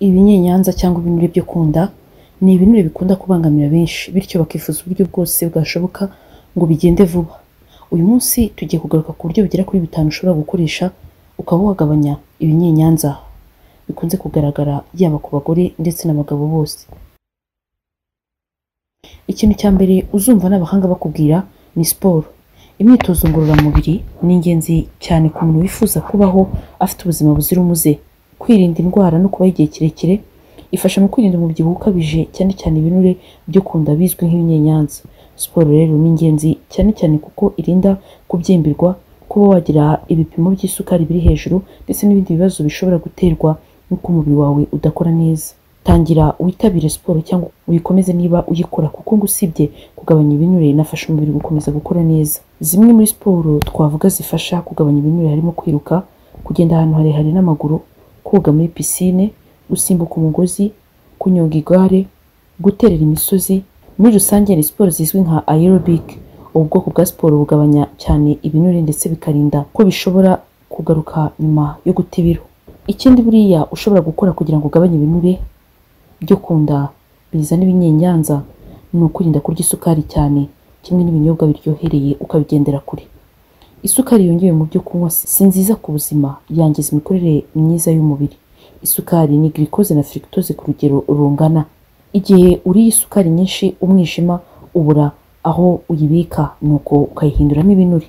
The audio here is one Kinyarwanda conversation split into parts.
ibinyenyanza cyangwa ibinure byo ku nda ni ibinure bikunda kubangamira benshi bityo bakifuza uburyo bwose bwashoboka ngo bigende vuba uyu munsi tugiye kugaruka ku buryo bugera kuri bitanu ushobora gukoresha ukaba wagabanya ibinyenyanza bikunze kugaragara yaba ku bagore ndetse n'abagabo bose ikintu cya mbere uzumva n'abahanga bakubwira ni siporo imyitozo ngororamubiri ni ingenzi cyane ku muntu wifuza kubaho afite ubuzima buzira umuze kwirinda indwara no kubaho igihe kirekire ifasha mu kwirinda umubyibuho ukabije cyane cyane ibinure byo ku nda bizwi nk'ibinyenyanza siporo rero ni ingenzi cyane cyane kuko irinda kubyimbirwa kuba wagira ibipimo by'isukari biri hejuru ndetse n'ibindi bibazo bishobora guterwa n'uko umubiri wawe udakora neza tangira witabire siporo cyangwa uyikomeze niba uyikora kuko ngo usibye kugabanya ibinure inafasha umubiri gukomeza gukora neza zimwe muri siporo twavuga zifasha kugabanya ibinure harimo kwiruka kugenda ahantu harehare n'amaguru koga muri pisine gusimbuka umugozi kunyonga igare guterera imisozi muri rusange ni siporo zizwi nka aerobic ubu bwoko bwa siporo bugabanya cyane ibinure ndetse bikarinda ko bishobora kugaruka nyuma yo guta ibiro ikindi buriya ushobora gukora kugira ngo ugabanye ibinure byo ku nda bizana ibinyenyanza ni ukwirinda kurya isukari cyane kimwe n'ibinyobwa biryohereye ukabigendera kure isukari yongewe mu byo kunywa si nziza ku buzima yangiza imikorere myiza y'umubiri isukari ni girikoze na firigitoze ku rugero rungana igihe uriye isukari nyinshi umwijima ubura aho uyibika nuko ukayihinduramo ibinure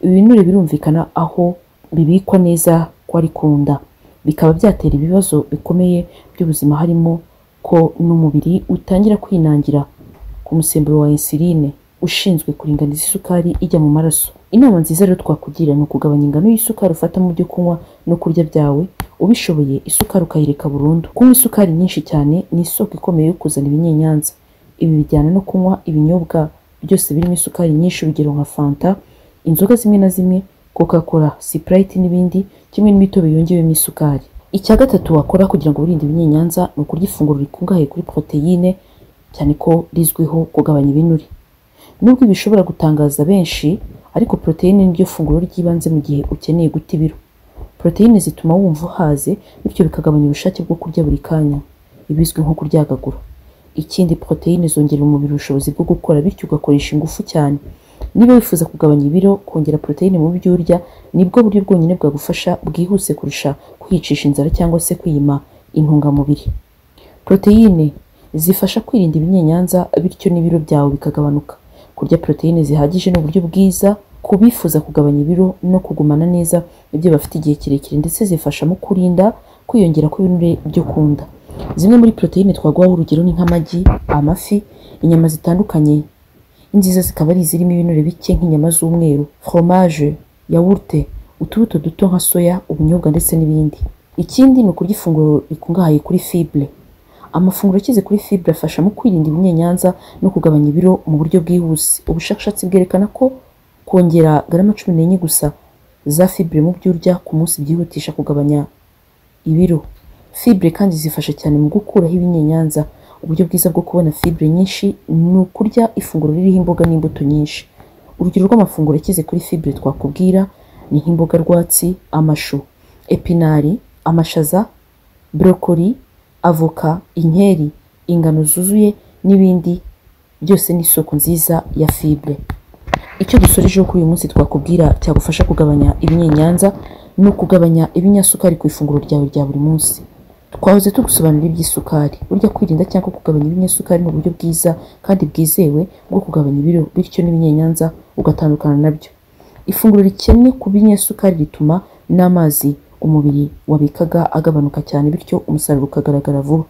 ibinure birumvikana aho bibikwa neza ko ari ku nda bikaba byatera ibibazo bikomeye by'ubuzima harimo ko n'umubiri utangira kwinangira ku musemburo wa insuline ushinzwe kuringaniza isukari ijya mu maraso inama nziza rero twakugira ni ukugabanya ingano y'isukari ufata mu byo kunywa no kurya byawe ubishoboye isukari ukayireka burundu kunywa isukari nyinshi cyane ni isoko ikomeye yo kuzana ibinyenyanza ibi bijyana no kunywa ibinyobwa byose birimo isukari nyinshi urugero nka fanta inzoga zimwe na zimwe coca cola sprite n'ibindi kimwe n'imitobe yongewemo isukari icya gatatu wakora kugira ngo wirinde ibinyenyanza ni ukurya ifunguro rikungahaye kuri poroteyine cyane ko rizwiho kugabanya ibinure nubwo ibi bishobora gutangaza benshi ariko poroteyine niryo funguro ry'ibanze mu gihe ukeneye guta ibiro poroteyine zituma wumva uhaze bityo bikagabanya ubushake bwo kurya buri kanya ibizwi nko kuryagagura ikindi poroteyine zongerera umubiri ubushobozi bwo gukora bityo ugakoresha ingufu cyane niba wifuza kugabanya ibiro kongera poroteyine mu byo urya nibwo buryo bwonyine bwagufasha bwihuse kurusha kwiyicisha inzara cyangwa se kwiyima intungamubiri poroteyine zifasha kwirinda ibinyenyanza bityo n'ibiro byawe bikagabanuka kurya poroteyine zihagije ni uburyo bwiza ku bifuza kugabanya ibiro no kugumana neza ibyo bafite igihe kirekire ndetse zifasha mu kurinda kwiyongera kw'ibinure byo ku nda zimwe muri poroteyine twaguhaho urugero ni nk'amagi amafi inyama zitandukanye inziza zikaba ari izirimo ibinure bike nk'inyama z'umweru fromage yawurute utubuto duto nka soya ubunyobwa ndetse n'ibindi ikindi ni ukurya ifunguro rikungahaye kuri fibre amafunguro akize kuri fibre afasha mu kwirinda ibinyenyanza no kugabanya ibiro mu buryo bwihuse ubushakashatsi bwerekana ko kongera garama cumi n'enye gusa za fibre mu byo urya ku munsi byihutisha kugabanya ibiro fibre kandi zifasha cyane mu gukuraho ibinyenyanza uburyo bwiza bwo kubona fibre nyinshi ni ukurya ifunguro ririho imboga n'imbuto nyinshi urugero rw'amafunguro akize kuri fibre twakubwira ni nk'imboga rwatsi amashu epinari amashaza brokoli avoka inkeri ingano zuzuye n'ibindi byose ni isoko nziza ya fibre icyo dusorejeho kuri uyu munsi twakubwira cyagufasha kugabanya ibinyenyanza ni ukugabanya ibinyasukari ku ifunguro ryawe rya buri munsi twahoze tugusobanurira iby'isukari burya kwirinda cyangwa kugabanya ibinyasukari ni uburyo bwiza kandi bwizewe bwo kugabanya ibiro bityo n'ibinyenyanza ugatandukana nabyo ifunguro rikennye ku binyasukari rituma n'amazi umubiri wabikaga agabanuka cyane bityo umusaruro ukagaragara vuba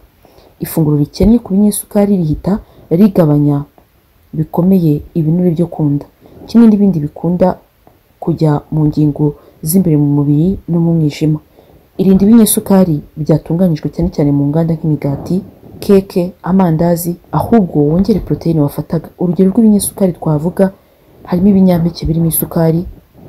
ifunguro rikennye ku binyesukari rihita rigabanya bikomeye ibinure byo kunda kimwe n'ibindi bikunda kujya mu ngingo z'imbere mu mubiri no mu mwijima irinda ibinyesukari byatunganyijwe cyane cyane mu nganda nk'imigati keke amandazi ahubwo wongere poroteyine wafataga urugero rw'ibinyesukari twavuga harimo ibinyampeke birimo isukari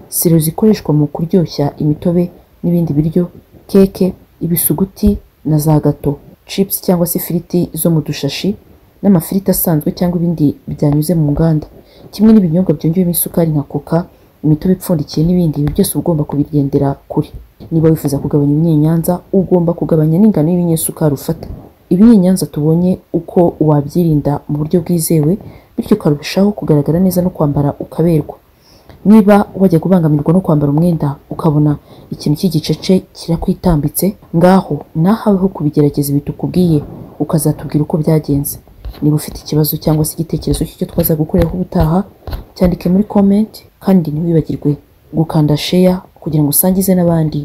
siro zikoreshwa mu kuryoshya imitobe n'ibindi biryo keke ibisuguti na za gato chips cyangwa se ifiriti zo mu dushashi n'amafiriti asanzwe cyangwa ibindi byanyuze mu nganda kimwe n'ibinyobwa byongewemo isukari nka coca imitobe ipfundikiye n'ibindi ibi byose ugomba kubigendera kure niba wifuza kugabanya ibinyenyanza ugomba kugabanya n'ingano y'ibinyamasukari ufata ibinyenyanza tubonye uko wabyirinda mu buryo bwizewe bityo ukarushaho kugaragara neza no kwambara ukaberwa niba wajya kubangamirwa no kwambara umwenda ukabona ikintu cy'igicece kirakwitambitse ngaho nahaweho kubigerageza bitukubwiye ukazatubwira uko byagenze niba ufite ikibazo cyangwa se igitekerezo cy'icyo twaza gukoreraho ubutaha cyandike muri komenti kandi ntiwibagirwe gukanda sheya kugira ngo usangize n'abandi